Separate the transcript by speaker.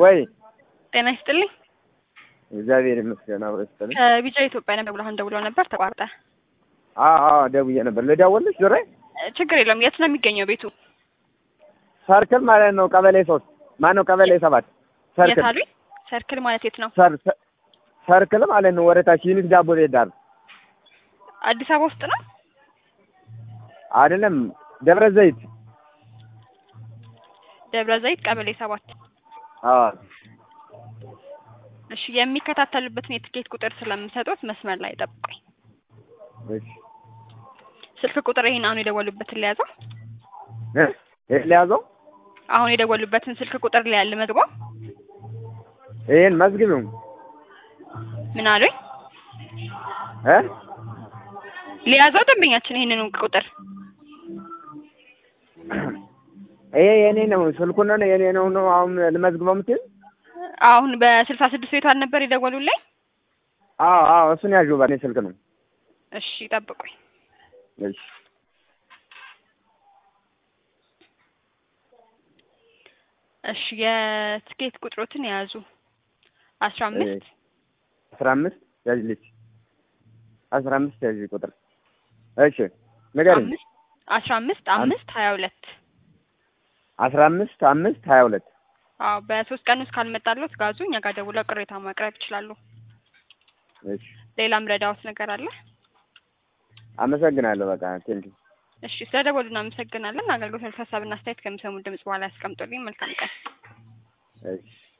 Speaker 1: ወይ
Speaker 2: ጤና ይስጥልኝ።
Speaker 1: እግዚአብሔር ይመስገን አብሮ ይስጥልኝ።
Speaker 2: ከቢጫ ኢትዮጵያ ነበር ብለህ ደውለው ነበር ተቋርጠ።
Speaker 1: አዎ አዎ ደውዬ ነበር። ልደውልልሽ ዞሬ
Speaker 2: ችግር የለውም። የት ነው የሚገኘው ቤቱ?
Speaker 1: ሰርክል ማለት ነው። ቀበሌ ሶስት ማነው? ቀበሌ ሰባት
Speaker 2: የት
Speaker 1: ሰርክል
Speaker 2: አሉኝ? ሰርክል ማለት የት ነው?
Speaker 1: ሰር ሰ- ሰርክል ማለት ነው። ወደታች ዩኒክ ዳቦ ቤት ዳር
Speaker 2: አዲስ አበባ ውስጥ ነው።
Speaker 1: አይደለም፣ ደብረ ዘይት።
Speaker 2: ደብረ ዘይት ቀበሌ ሰባት
Speaker 1: አዎ
Speaker 2: እሺ የሚከታተሉበትን የትኬት ቁጥር ስለምሰጡት መስመር ላይ ጠብቁኝ።
Speaker 1: እሺ
Speaker 2: ስልክ ቁጥር ይሄን አሁን የደወሉበትን ሊያዘው
Speaker 1: እ ይሄን ሊያዘው
Speaker 2: አሁን የደወሉበትን ስልክ ቁጥር ሊያል መግባው
Speaker 1: ይሄን መዝግቢው
Speaker 2: ምን አሉኝ?
Speaker 1: እ
Speaker 2: ሊያዘው ደንበኛችን ይሄንን ቁጥር
Speaker 1: ይሄ የኔ ነው። ስልኩን ነው የኔ ነው ነው አሁን ልመዝግበው የምትይው?
Speaker 2: አሁን በስልሳ ስድስት ቤቷን ነበር የደወሉልኝ።
Speaker 1: አዎ አዎ እሱን ያዥው በኔ ስልክ ነው።
Speaker 2: እሺ ጠብቁኝ።
Speaker 1: እሺ
Speaker 2: እሺ የትኬት ቁጥሮትን የያዙ አስራ አምስት
Speaker 1: አስራ አምስት ያዥልኝ አስራ አምስት ያዥ ቁጥር እሺ ንገሪኝ።
Speaker 2: አምስት አስራ አምስት አምስት ሀያ ሁለት
Speaker 1: አስራ አምስት አምስት ሀያ ሁለት
Speaker 2: አዎ በሶስት ቀን ውስጥ ካልመጣለት ጋዙ እኛ ጋር ደውለው ቅሬታ ማቅረብ ይችላሉ።
Speaker 1: እሺ
Speaker 2: ሌላም ረዳዎት ነገር አለ?
Speaker 1: አመሰግናለሁ። በቃ ቴንኪው
Speaker 2: እሺ ስለደወሉ እናመሰግናለን። አገልግሎት ሀሳብና አስተያየት ከሚሰሙ ድምጽ በኋላ ያስቀምጡልኝ። መልካም ቀን።
Speaker 1: እሺ